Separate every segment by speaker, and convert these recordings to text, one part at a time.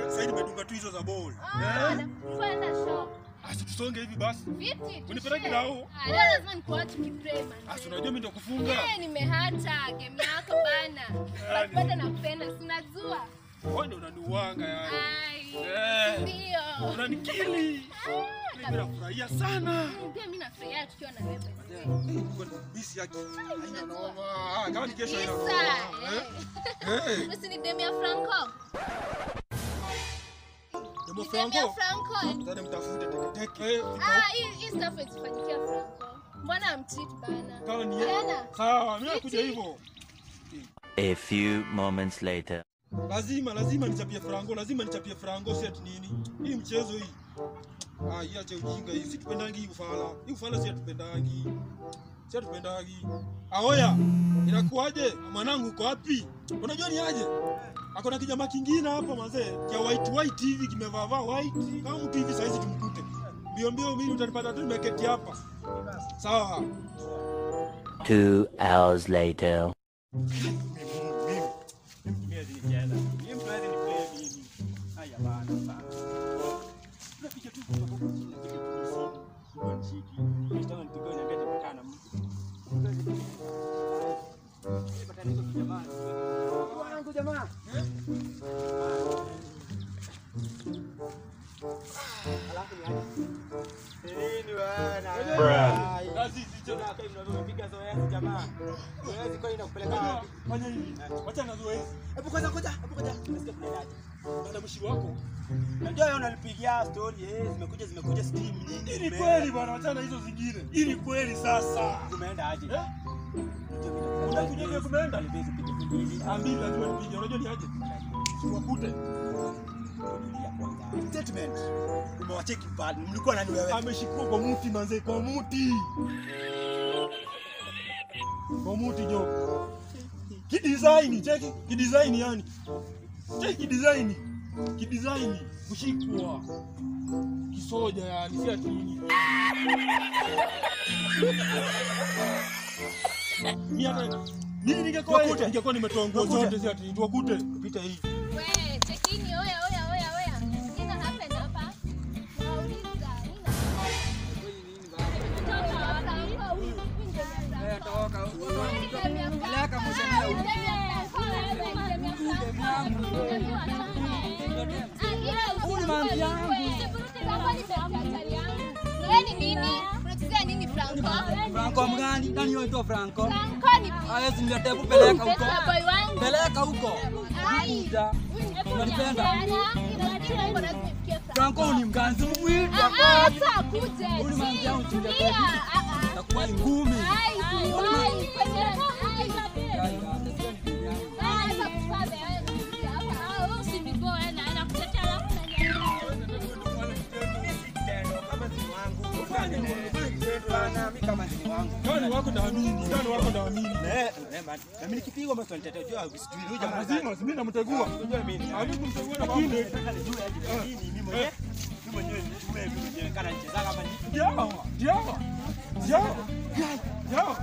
Speaker 1: sasa nimedunga tu hizo za ball.
Speaker 2: Ah, kwenda shop.
Speaker 1: Asi tusonge hivi basi.
Speaker 2: Vipi?
Speaker 1: Unipeleke
Speaker 2: tushare?
Speaker 1: nao?
Speaker 2: Ah, leo lazima nikuache kipray man.
Speaker 1: Asi unajua mimi ndo kufunga.
Speaker 2: Eh, nimehata game yako bana. But bado nakupenda, si unajua.
Speaker 1: Wewe ndo unaniuanga yani.
Speaker 2: Ai.
Speaker 1: Eh.
Speaker 2: Ndio.
Speaker 1: Unanikili.
Speaker 2: Ah,
Speaker 1: Mimi nafurahia sana.
Speaker 2: Pia mimi nafurahia tukiwa na wewe.
Speaker 1: Bisi yake. Haina noma. Ah, Kama ni kesho haina noma.
Speaker 2: Isa.
Speaker 1: Eh.
Speaker 2: Usi ni demu ya Franco.
Speaker 1: Demo
Speaker 2: Ni demu ya
Speaker 1: Franco.
Speaker 2: Franco.
Speaker 1: Tena mtafute teke teke.
Speaker 2: Ah, hii hii stuff isifanyikia Franco. Mbona amcheat bana?
Speaker 1: Kama ni
Speaker 2: Tena.
Speaker 1: sawa, mimi nakuja
Speaker 2: Eti.
Speaker 1: hivyo.
Speaker 3: A few moments later.
Speaker 1: Lazima lazima nichapie Franco, lazima nichapie Franco si ati nini. Hii mchezo hii. Ah, hii acha ujinga hii. Si tupendangi hii ufala. Hii ufala si atupendangi. Si atupendangi. Aoya, inakuaje? Mwanangu uko wapi? Unajua ni aje? Ako na kijamaa kingine hapa mazee, kia white white hivi kimevaa vaa white. Kama mtu hivi saizi tumkute. Mbio mbio mimi utanipata tu nimeketi hapa. Sawa.
Speaker 3: Two hours later.
Speaker 1: Fanya hivi. Wacha na zoezi.
Speaker 4: Hebu kwanza ngoja, hebu ngoja. Unasikia kunaendaje?
Speaker 1: Bana mshi wako.
Speaker 4: Najua wewe unanipigia story eh, zimekuja zimekuja steam
Speaker 1: Hii
Speaker 4: nyingi.
Speaker 1: ni kweli bwana, wachana hizo zingine. Hii ni kweli sasa.
Speaker 4: Tumeenda aje?
Speaker 1: Eh? Unakuja vile kumeenda? Ambili lazima nipige. Unajua ni aje? Siwakute.
Speaker 4: Statement. Umewacheki bad. Mlikuwa nani wewe?
Speaker 1: Ameshikwa kwa muti manze, kwa muti. Kwa muti jo. Kidesign, cheki kidesign yani. Cheki kidesign. Kidesign kushikwa. Kisoja yani, si ati nini. Mimi hata mimi ningekuwa
Speaker 4: Tuwakute.
Speaker 1: ningekuwa nimetoa nguo
Speaker 4: Tuwakute.
Speaker 1: zote si ati tuwakute.
Speaker 4: Pita hii.
Speaker 2: We, chekini, oya, oya, oya, oya. Nini happen hapa? Nauliza, nini Mtoto wa Franco, huyu, huyu ndio ya Franco. Huyu ndio ya Franco. Ah, huyu ndio ya Franco, wewe, ndio ya Franco. Ndio ya Franco. Ah, ila usivuruge, usivuruge, Franco ni sekretari yangu. Wewe ni nini? Unachezea nini Franco?
Speaker 5: Franco mgani? Nani yoitwa Franco?
Speaker 2: Franco ni
Speaker 5: Hawezi niletea kupeleka huko.
Speaker 2: best boy wangu.
Speaker 5: Peleka huko.
Speaker 2: Ai.
Speaker 5: Kuja. Unanipenda?
Speaker 2: Franco
Speaker 5: Franco ni mganzi mwili.
Speaker 2: hata akuje.
Speaker 5: Huyu manzi yangu chinja
Speaker 2: Tulia.
Speaker 5: kwa
Speaker 2: Ah, ah.
Speaker 5: Takuwa ni ngumi.
Speaker 2: Ai, ai, kwenye- ai. Ah, hata kupame, wewe kuja hapa. Ah, wewe usiniboe, na nakutetea alafu unaniambia.
Speaker 1: Kama ni wako naamini, kama ni wako naamini.
Speaker 4: Na mimi nikipigwa basi nitatetea jua sijui huyu jamaa.
Speaker 1: Lazima mimi namtegua.
Speaker 4: Unajua mimi.
Speaker 1: Hadi kumtegua na mwingine.
Speaker 4: Nataka nijue aje kwa nini mimi mwenyewe. Mimi mwenyewe nijue mimi mwenyewe kana nicheza kama ni.
Speaker 1: Jawa, jawa. Jawa. Jawa.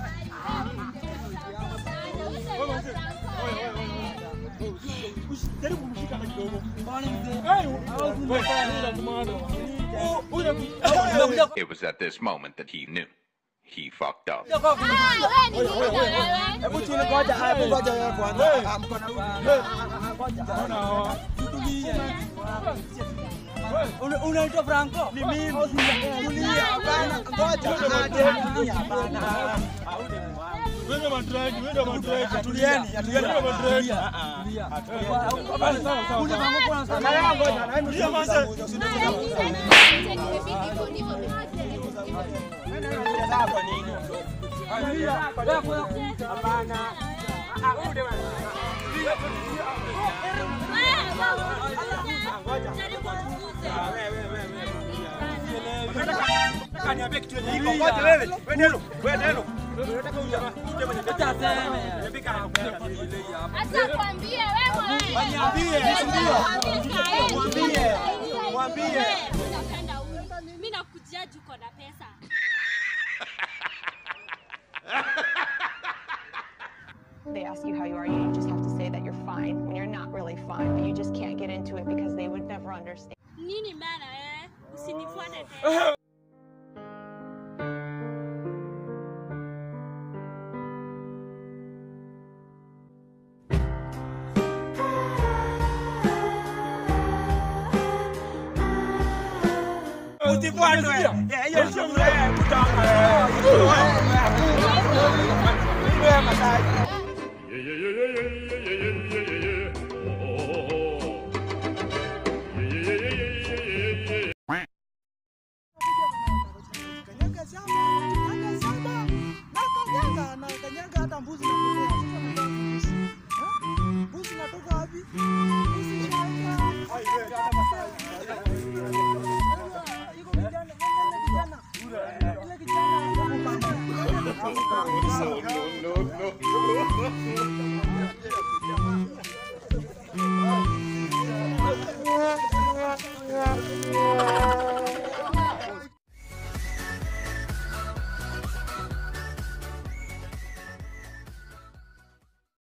Speaker 1: Wewe mzee. Wewe wewe wewe. Jaribu kumshika na kidogo.
Speaker 5: Kwani mzee?
Speaker 1: Hayo. Wewe wewe kumano. Oh, huyu
Speaker 5: Nimekuja
Speaker 6: It was at this moment that he knew. He fucked up.
Speaker 5: kuja kwako.
Speaker 2: Ah, wewe ni nini na wewe?
Speaker 4: Hebu chini ngoja, hebu ngoja wewe kwanza. Ah, mkono huu.
Speaker 1: Bwana hawa.
Speaker 5: Una- Unaitwa Franco?
Speaker 4: Ni mimi. Tulia, hapana, ngoja. Aje, tulia, hapana. Au ni wangu.
Speaker 1: Wewe madragi, wewe madragi.
Speaker 4: Atulieni, atulieni.
Speaker 1: Wewe madragi.
Speaker 5: Tulia.
Speaker 1: Sawa sawa sawa.
Speaker 5: Ule Franco kuna
Speaker 4: Na
Speaker 5: sana.
Speaker 4: wewe ngoja, na wewe
Speaker 1: Tulia manze.
Speaker 2: Ah, cheki, cheki, imebidi hivyo, ndivyo
Speaker 4: unacheza kwa nini?
Speaker 5: Tulia. Wewe kuna
Speaker 4: Hapana. Ah, huyu ndio Nataka niambie kitu yenye iko. Ngoja wewe. Wewe neno. Wewe neno. Unataka uja. Uje mwenye
Speaker 5: Acha aseme.
Speaker 4: Niambie kama
Speaker 2: Acha kwambie wewe.
Speaker 4: Waniambie, ndio. Mwambie. Mwambie.
Speaker 7: Mimi nakujia juu uko na pesa.
Speaker 8: They ask you how you are, you just have to say that you're fine when you're not really fine, but you just can't get into it because they would never understand.
Speaker 7: Nini maana eh? Usinifuate tena.
Speaker 4: Usifuatwe. Eh, hiyo sio mzee kutoka. Wewe Masai.
Speaker 2: Kanyaga shamba, kanyaga shamba, na kanyaga, na kanyaga hata mbuzi na kulea. Sasa nataka mbuzi. Eh? Mbuzi natoka wapi? Mbuzi shamba. Iko kijana, ile kijana. Ile kijana.
Speaker 4: No, no, no.